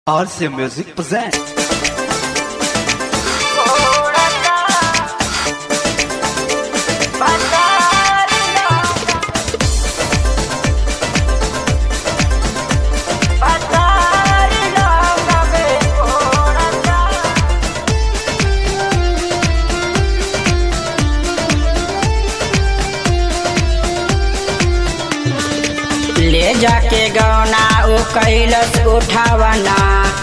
RC Music presents. ले जाके गौना उ कैलस उठावना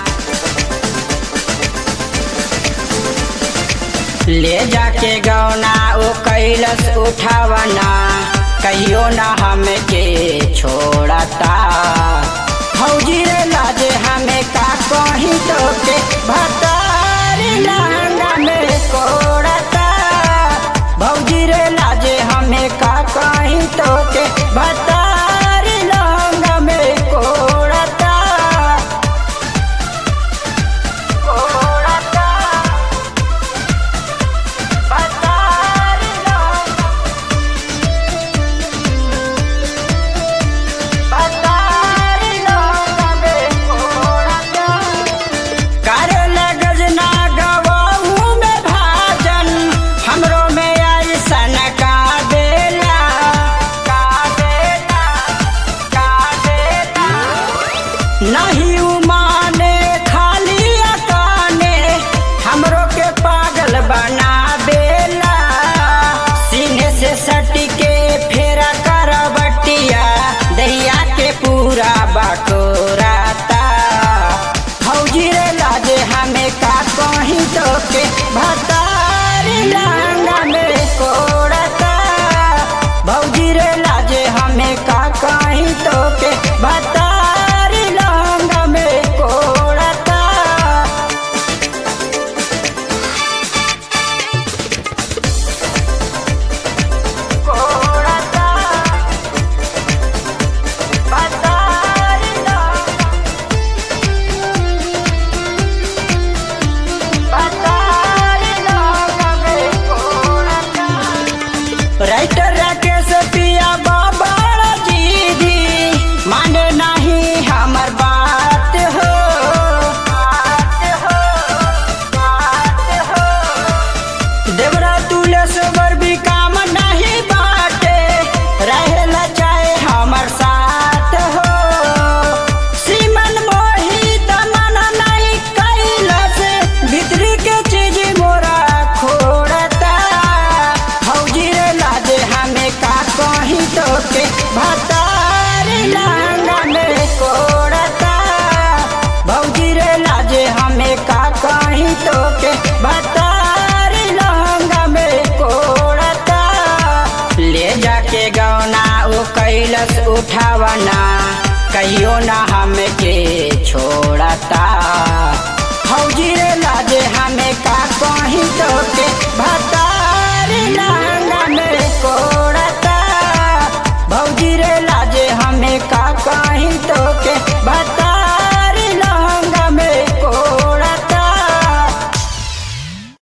ले जाके गौना उ कैलस उठावना कहियो ना हमके छोड़ता फौजी रे लाजे हमें का कहीं तो के भतारी लहंगा में कोड़ता भौजी रे लाजे हमें का कहीं तो के भतारी लहंगा में कोड़ता कोड़ता भतारी लहंगा भतारी लहंगा में कोड़ता करल गजना गवाऊ में भाजन हमरो में ऐसन का देला का देला का देला नहीं उमाने खाली अकाने हमरो के पागल बना देला सीने से सट के फेरा करवटिया दहिया के पूरा बकोराता फौजी रे लाजे हमें का कहीं तो के भतारी लहंगा में कोड़ता भौजी रे लाजे हमें का कहीं तो के भतारी लहंगा में कोड़ता कोड़ता भतारी लहंगा राइटर राकेश पिया बाबा जीदी माने नहीं हमर बात हो बात हो बात हो देवरा तुलेश्वर भी काम नहीं बाटे रहेला चाहे हमर साथ हो सीमन मोहित मन नहीं कैलस भीतरी के चीज मोरा खोड़ता फौजी रे लाजे हमें का कहीं तो के भतारी लहंगा में कोड़ता भौजी रे लाजे हमें का कहीं तो के भतारी लहंगा में कोड़ता ले जाके गौना उ कैलस उठावना कहियो ना हमके छोड़ता